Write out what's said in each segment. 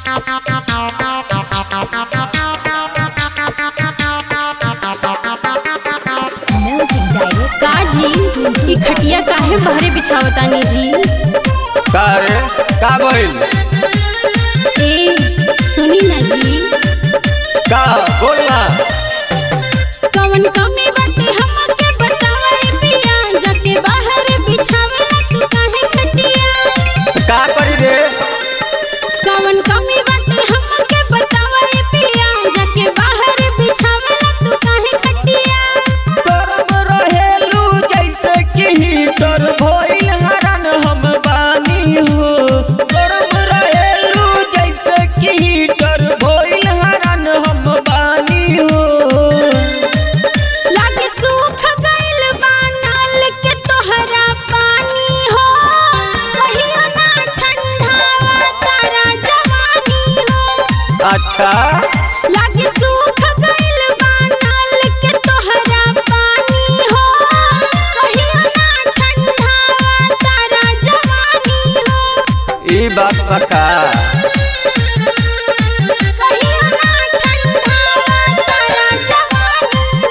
Music direct का जी ई खटिया काहे बहरे बिछावतानी जी का रे का भइल ए सुनी ना जी का बोल ना कवन कमी बाटे हमके बतावे पिया जाके बाहर बिछावेला तू काहे खटिया तो का करी रे कवन कमी बाटे हमके बतावे पिया जाके बाहर बिछावेला तू काहे खटिया करम रहेलू जैसे कि हीटर भइल हरन हम बानी हो करम रहेलू जैसे कि हीटर भइल हरन हम बानी हो लागे सूख गइल बा नाल के तोहरा पानी हो कहियो ना ठंडावा तारा जवानी हो अच्छा लागे सूख गइल बा नाल के तोहरा पानी हो कहियो ना ठंडावा तारा जवानी हो ई बात पक्का कहियो ना ठंडावा तारा जवानी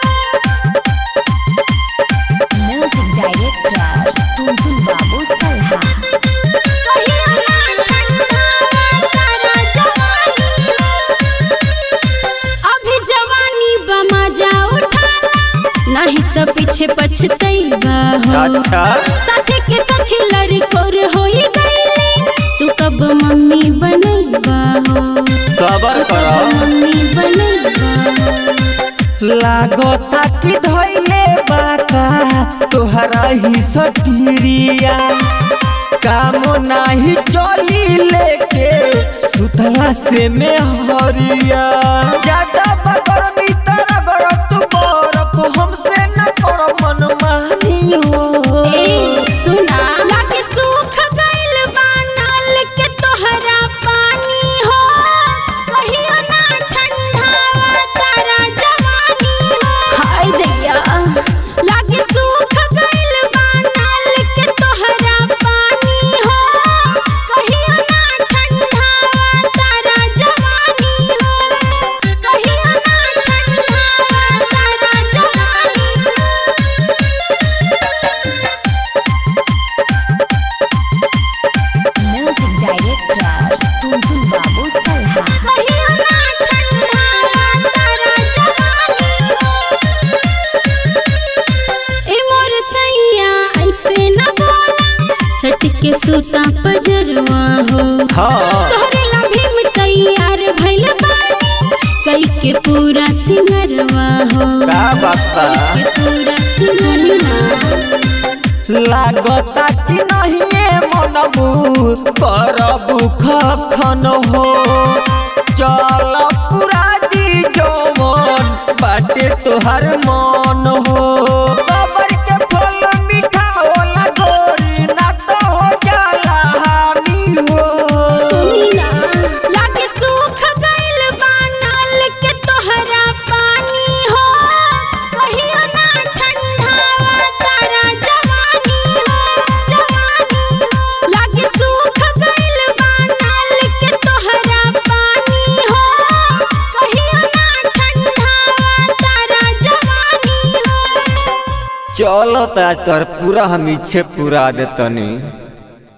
हो म्यूजिक डायरेक्टर टुनटुन बाबू सल्हा कहियो ना ठंडावा तारा जवानी हो अभी जवानी बमा जा उठाला नहीं तो पीछे पछतैबा हो अच्छा साथे के सखी लड़कोर होई गईले तू कब मम्मी बनैबा हो सबर तू करो कब मम्मी बनैबा हो लागता कि धैले बाका तोहरा ही सटीरिया काम नाही चली लेके सुतला से में हरिया ज्यादा बगर भीतर अगर तू बरफ हमसे न कर मन मानी हो ए सुना लागे सूख गइल बा नाल के तोहरा पानी हो कहियो ना ठंडावा तारा जवानी हो हाय दैया लागे सूख गइल बा नाल के तोहरा पानी हो कहियो ना ठंडावा तारा जवानी हो कहियो ना ठंडावा तारा जवानी हो म्यूजिक डायरेक्टर टुनटुन बाबू सल्हा कहियो ना ठंडावा तारा जवानी हो ए मोर सैया ऐसे न बोला सट के सूता पजरवा हो हाँ तोहरे लाभी में तैयार भइल बानी कई के पूरा सिंगरवा हो का बात बा? के पूरा सिंगरवा लागता कि नहीं मनबू करबू खन हो चल पूरा दी जौवन बाटे तोहर मन हो सबर के फल मीठा होला गोरी ना तो हो जाला हानि हो सुनी ना लागे सूख गइल बा नाल के तोहरा पानी हो कहियो ना ठंडावा तारा जवानी हो जवानी हो लागे सूख गइल बा नाल के तोहरा पानी हो कहियो ना ठंडावा तारा जवानी हो चलो तो तोर पूरा हम इच्छे पूरा देतनी